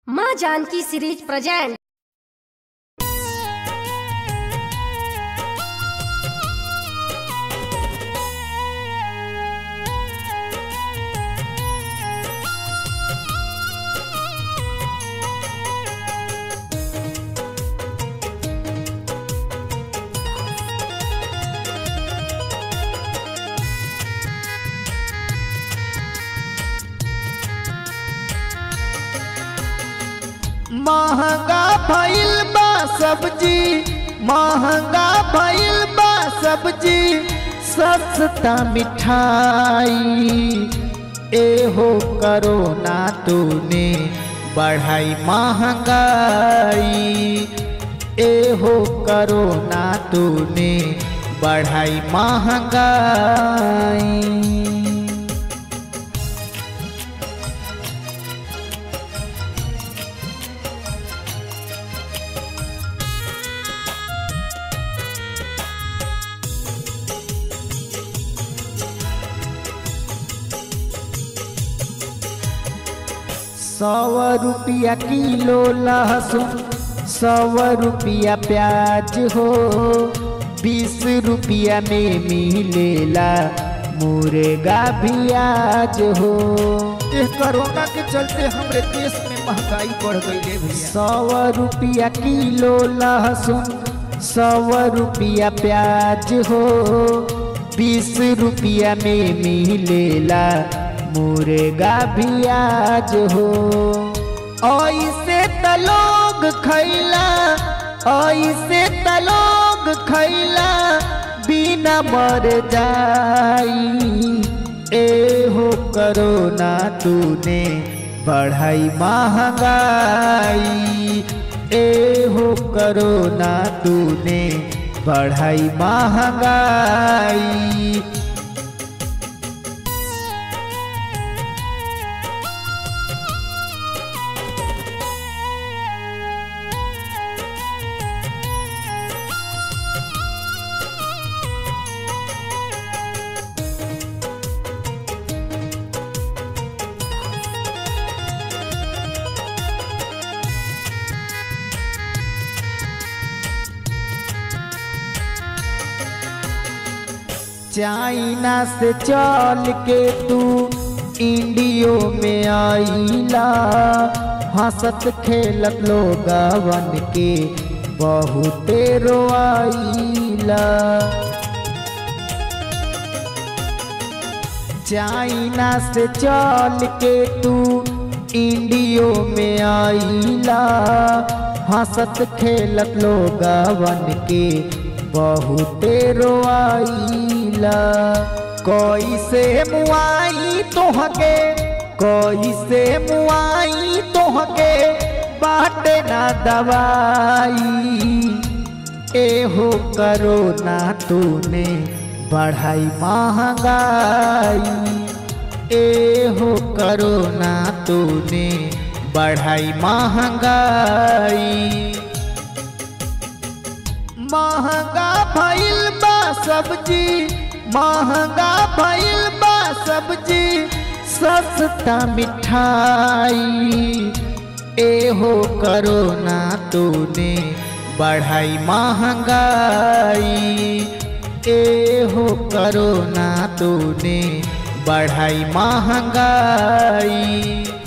माँ Janaki series present महंगा भइल बा सब्जी महंगा भइल बा सब्जी सस्ता मिठाई एहो करोना तूने बढ़ाई महंगाई एहो करोना तूने बढ़ाई महंगाई सौ रुपया किलो लहसुन सौ रुपया प्याज हो बीस रुपया में मिलेला मुर्गा प्याज हो इस कोरोना के चलते हमरे देश में महंगाई बढ़ गई है भैया सौ रुपया किलो लहसुन सौ रुपया प्याज हो बीस रुपया में मिलेला मुर्गा प्याज हो ऐसे त लोग खैला ऐसे त लोग खैला बिना मर जाई एहो करोना तूने बढ़ाई महंगाई एहो करोना तूने बढ़ाई महंगाई चाइना से चल के तू इंडियो में आईला हंसत खेलत लोगवन के बहुते रोआईला चाइना से चल के तू इंडियो में आईला हंसत खेलत लोगवन के बहुते रोआईला कैसे मुआई तोहके कैसे मुआई तोहके बाटे ना दवाई एहो करोना तूने बढ़ाई महंगाई एहो करोना तूने बढ़ाई महंगाई महंगा भइल बा सब्जी महंगा भइल बा सब्जी सस्ता मिठाई एहो करोना तूने बढ़ाई महंगाई एहो करोना तूने बढ़ाई महंगाई